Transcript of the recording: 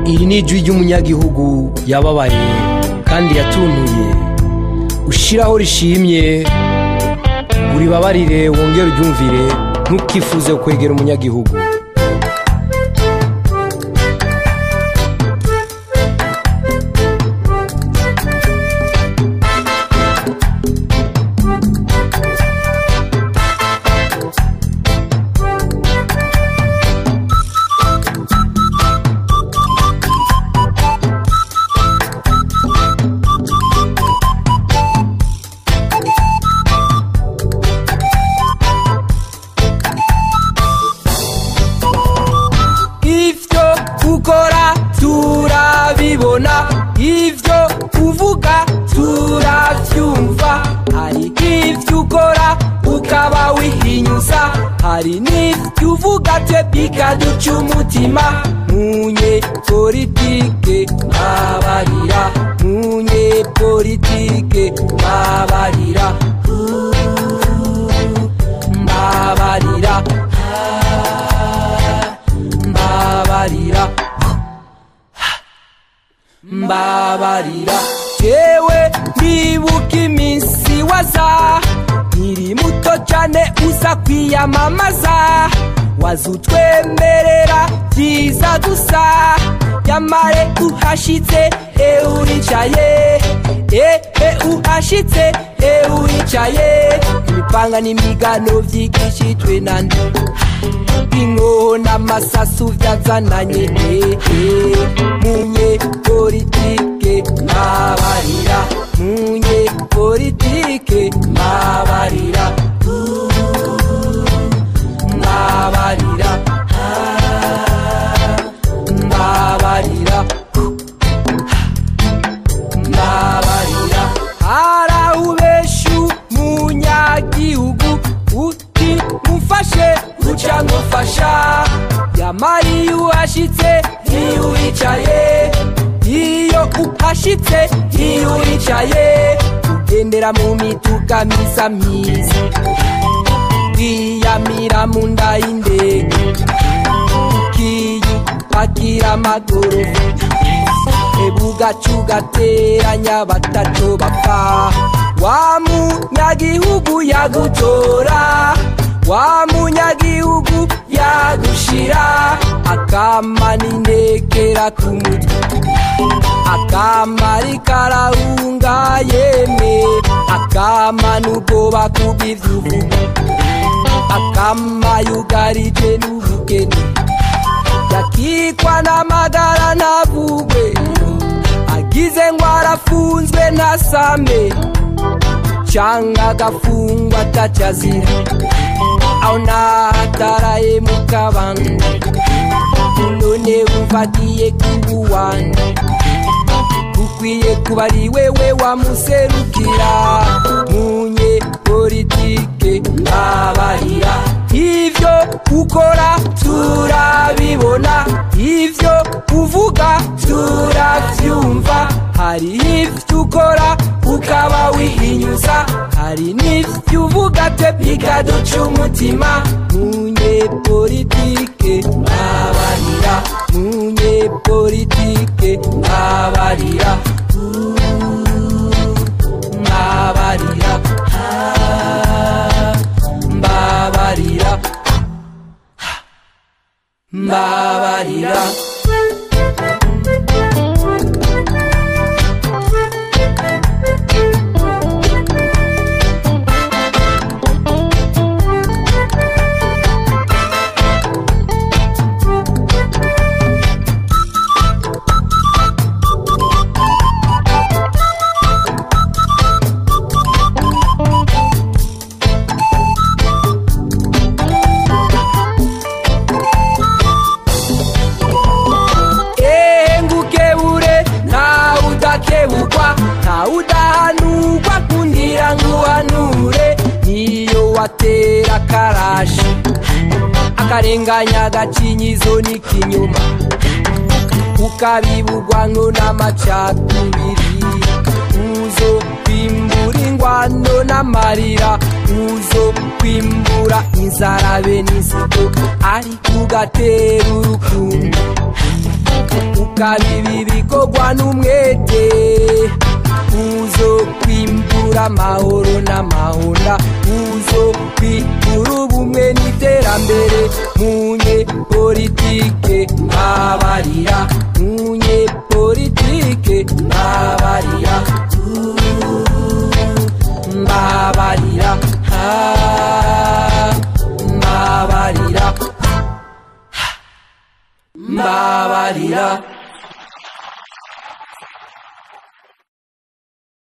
iri ni ijwi ry'umunyagihugu yababaye kandi yatunuye ushiraho rishimye uribabarire wongere uryumvire ntukifuze kwegera umunyagihugu ivyo ukora turabibona ivyo uvuga turavyumva hari ivyo ukora ukaba wihinyuza hari n'ivyo uvuga twe bikaduca umutima munye politike babarira munye politike babarira mbabarira mbabarira mbabarira jewe nibuka iminsi waza nkiri muto cane uza kwiyamamaza waza utwemerera vyiza gusa yamare uhashitse euricaye ehe uhashitse euricaye imipanga n'imigano vyigishijwe nande inkoho n'amasasu vyazananye ehe munye politike mabarira munye politike mabarira mabarira mabarira mabarira harawubeshu munyagihugu uti mufashe uca ngufasha yamari uhashitse iyo wicaye iyo uhashitse iyo wicaye ugendera mu mituga misa myiza wiyamira mu nda y'indege ukiyupakira amagorofa ebugaca ugateranya batatu bapfa wa munyagihugu yagutora wa munyagihugu yagushira akama n'intekera ku mutwe akama rikarahunga yemwe akama n'ubwoba kubw'ivyuvuga akama yugarije n'ubugeni yakikwa n'amagara ntavugwe agize ngo arafunzwe ntasame canga agafungwa atacazira aho nahataraye mu kabanga none umfatiye kubuwanda ukwiye kuba ari wewe wamuserukira munye politike mbabarira ivyo ukora turabibona ivyo uvuga turavyumva hari ivyo ukora ukaba wihinyuza hari n'ivyo uvuga twe bikaduca umutima munye politike mbabarira munye politike mbabarira mbabarira mbabarira mbabarira ehe ngukebure ntawe udakebukwa ntawe udahanurwa kundira nguhanure niyo watera karashi akarenganya agacinyizo n'ikinyuma ukabibugwanko n'amacakubiri uzo kwimbura ingwano n'amarira uzo kwimbura inzara be n'inzigo ariko ugatera urukundo ukaba ibi bikorwa n'umwete uzo kwimbura amahoro n'amahonda uzo kwimbura ubumwe n'iterambere munye politike mbabarira munye politike mbabarira mbabarira ah, mbabarira mbabarira